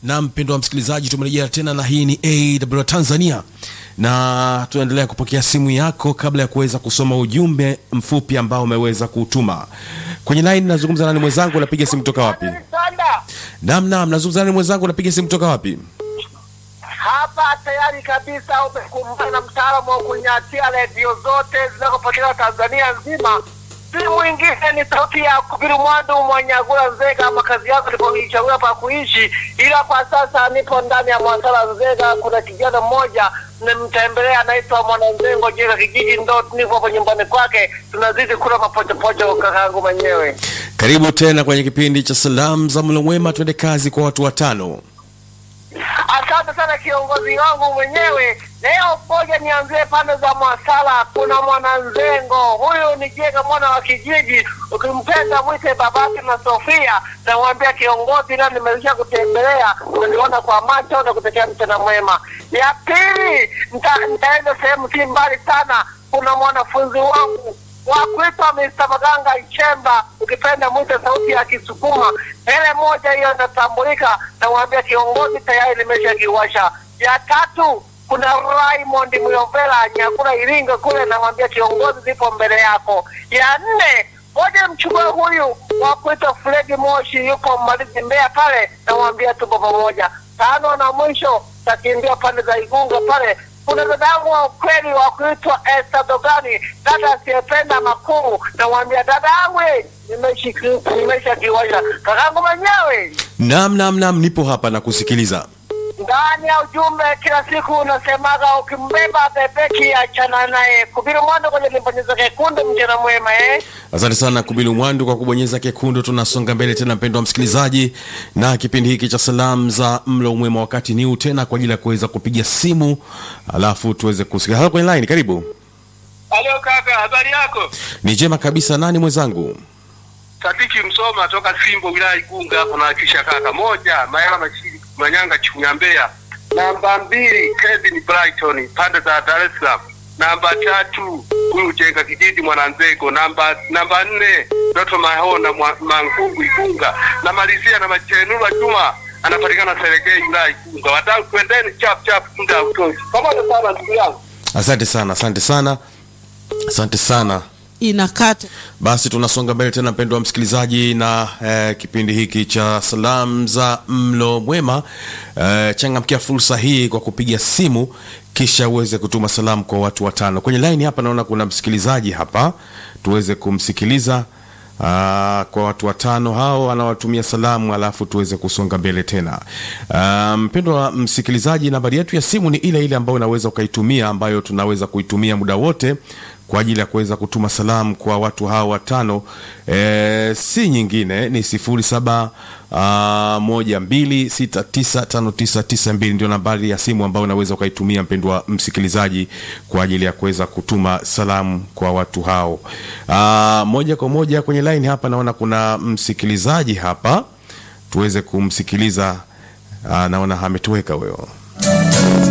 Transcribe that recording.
na mpendo wa msikilizaji, tumerejea tena na hii ni AW Tanzania na tunaendelea kupokea simu yako kabla ya kuweza kusoma ujumbe mfupi ambao umeweza kutuma kwenye line. Nazungumza nani mwenzangu, unapiga simu toka wapi? Naam, naam, nazungumza nani mwenzangu, unapiga simu toka wapi? Hapa tayari kabisa umekumbana na mtaalamu wa kunyatia redio zote zinazopatikana Tanzania nzima. Si mwingine ni sauti ya Kubiru Mwandu Mwanyagula Nzega, makazi yako nilipoichagua pa kuishi, ila kwa sasa nipo ndani ya Mwasala Nzega. Kuna kijana mmoja nimtembelea, anaitwa Mwananzengo Jega kijiji, ndo niko hapo nyumbani kwake, tunazidi kula mapochopocho kakaangu mwenyewe. Karibu tena kwenye kipindi cha salamu za mlo mwema, twende kazi kwa watu watano. Asante sana kiongozi wangu mwenyewe. Leo moja nianzie pande za Mwasala, kuna mwananzengo huyu ni Jega mwana wa kijiji, ukimpenda mwite babake na Sofia. Namwambia kiongozi, leo nimeisha kutembelea, unaniona kwa macho na kutekea mchana mwema. Ya pili, nita- nitaenda sehemu si mbali sana, kuna mwanafunzi wangu wa kuitwa Mr. Maganga Ichemba, ukipenda mwite sauti ya Kisukuma. Hele moja hiyo inatambulika, namwambia kiongozi tayari limesha kiwasha. Ya tatu kuna Raymond Muyovela Nyakula Iringa kule, namwambia kiongozi zipo mbele yako. Ya nne moja mchukue huyu wa kuitwa Fredi Moshi, yupo Mbalizi Mbeya pale, namwambia tupo pamoja. Tano na mwisho takimbia pande za Igunga pale kuna dada yangu wa ukweli wa kuitwa Esther Dogani, dada asiyependa makuu. Namwambia dada yangu, eh, nimeshi- nimesha kiwasha kakangu mwenyewe Naam, naam, naam, nipo hapa na kusikiliza. ndani ya ujumbe kila siku unasemaga ukimbeba bebeki achana naye. Kubiri mwando kwenye limbonyeza kekundu, mchana mwema eh. Asante sana Kubilu Mwandu kwa kubonyeza kekundu. Tunasonga mbele tena, mpendo wa msikilizaji, na kipindi hiki cha salamu za mlo mwema, wakati ni huu tena kwa ajili ya kuweza kupiga simu alafu tuweze kusikia. Halo kwenye line, karibu. Halo kaka, habari yako? Ni njema kabisa. Nani mwenzangu? Sadiki Msoma toka Simbo wilaya Igunga hapo na kisha kaka. Moja, Mayala Mashiri Manyanga Chunya Mbeya. Namba mbili, Kevin Brighton pande za Dar es Salaam. Namba tatu, huyu Jenga kijiji Mwananzego. Namba namba nne, Doto Mahona mwa- Mangungu Igunga. Namalizia na Machenura Juma anapatikana Seregei wilaya Igunga. Wadau twendeni chap chap muda hautoshi. Pamoja sana ndugu yangu. Asante sana, asante sana, asante sana. inakata Basi tunasonga mbele tena, mpendo wa msikilizaji, na eh, kipindi hiki cha salamu za mlo mwema. Eh, changamkia fursa hii kwa kupiga simu, kisha uweze kutuma salamu kwa watu watano kwenye line. Hapa naona kuna msikilizaji hapa, tuweze kumsikiliza Aa, kwa watu watano hao anawatumia salamu, alafu tuweze kusonga mbele tena. Ah, Mpendo wa msikilizaji, nambari yetu ya simu ni ile ile ambayo unaweza ukaitumia, ambayo tunaweza kuitumia muda wote kwa ajili ya kuweza kutuma salamu kwa watu hao watano. E, si nyingine ni sifuri saba ah, moja mbili sita tisa tano tisa tisa mbili ndio nambari ya simu ambayo unaweza ukaitumia mpendwa msikilizaji kwa ajili ya kuweza kutuma salamu kwa watu hao. Ah, moja kwa moja kwenye line hapa naona kuna msikilizaji hapa, tuweze kumsikiliza. Ah, naona ametoweka huyo.